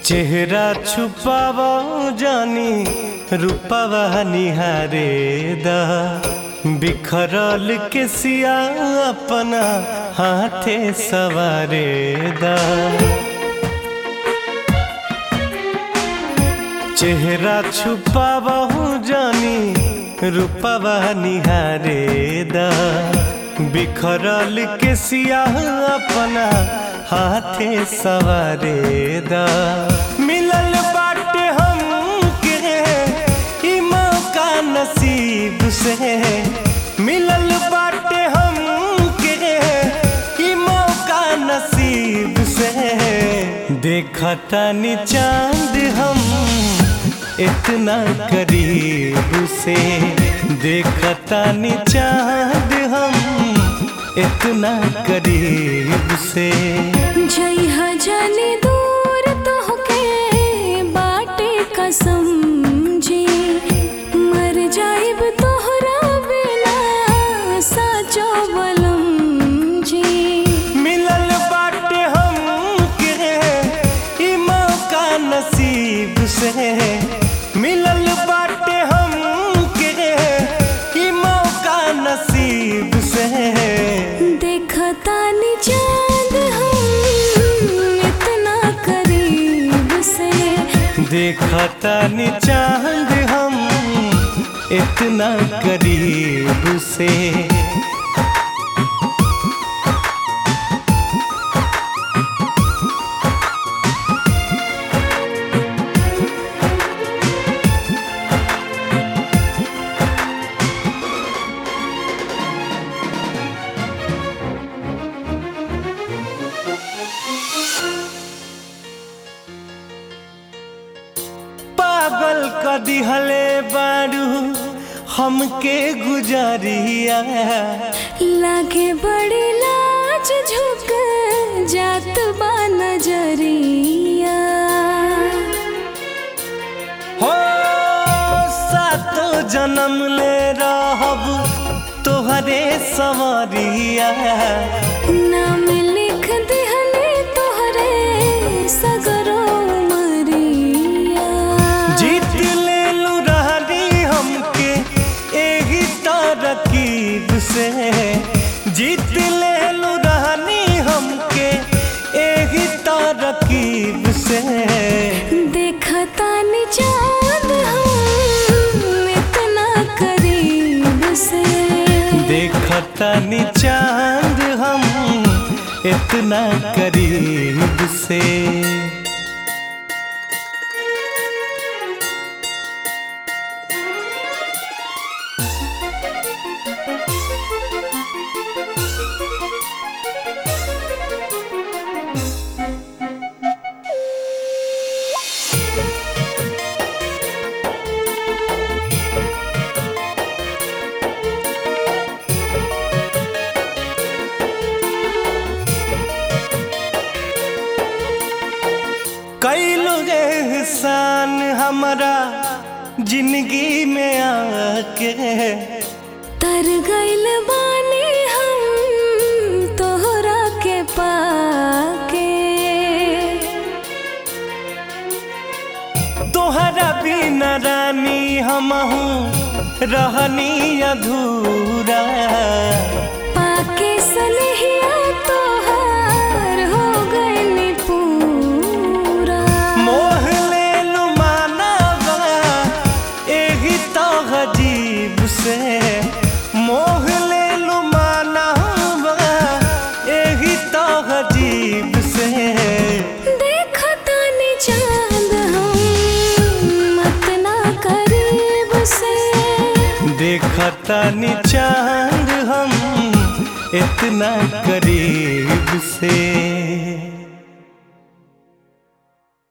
चेहरा छुपाव जानी रूपवा निहारे दा बिखरल के सिया अपना हाथे सवारे दा चेहरा छुपाव जानी रूपवा निहारे दा बिखरल के सिया अपना हाथे सवारे दा मिलल बाटे हम के ई मौका नसीब से मिलल बाटे हम के ई मौका नसीब से देखता नी चांद हम इतना करीब से देखता नी चांद हम इतना करीब से जइहा जाने दूर तोहके बाटे कसम जी मर जाइब तोहरा बिना साचो बलम जी मिलल बाटे हम के ई मौका नसीब से मिलल बाटे हम के ई मौका नसीब से देखता नी चांद हम इतना करीब से देखता नी चांद हम इतना करीब से पागल क दिहले बारू हमके गुजरिया लागे बड़ी लाज झुक जात बा नजरिया हो सातो जन्म ले रहब तोहरे सवरिया नाम लिख दिहले तोहरे सगरो मरिया जीत ले लू रहनी हमके एही तरकीब से जीत ले लू रहनी हमके एही तरकीब से देखता नी चांद हम इतना करीब से देखता नी चांद हम इतना करीब से कैलो एहसान हमारा जिंदगी में आके तर गइल बानी हम तोहरा के पाके तोहरा बिना रानी हमहू रहनी अधूरा पाके सनहिया तोहार हो गइल पूरा मोह ले लू मानवा एही तो अजीब से मोह ले लू मानवा एही तो अजीब से देखता नी चांद हम इतना करीब से देखता नी चांद हम इतना करीब से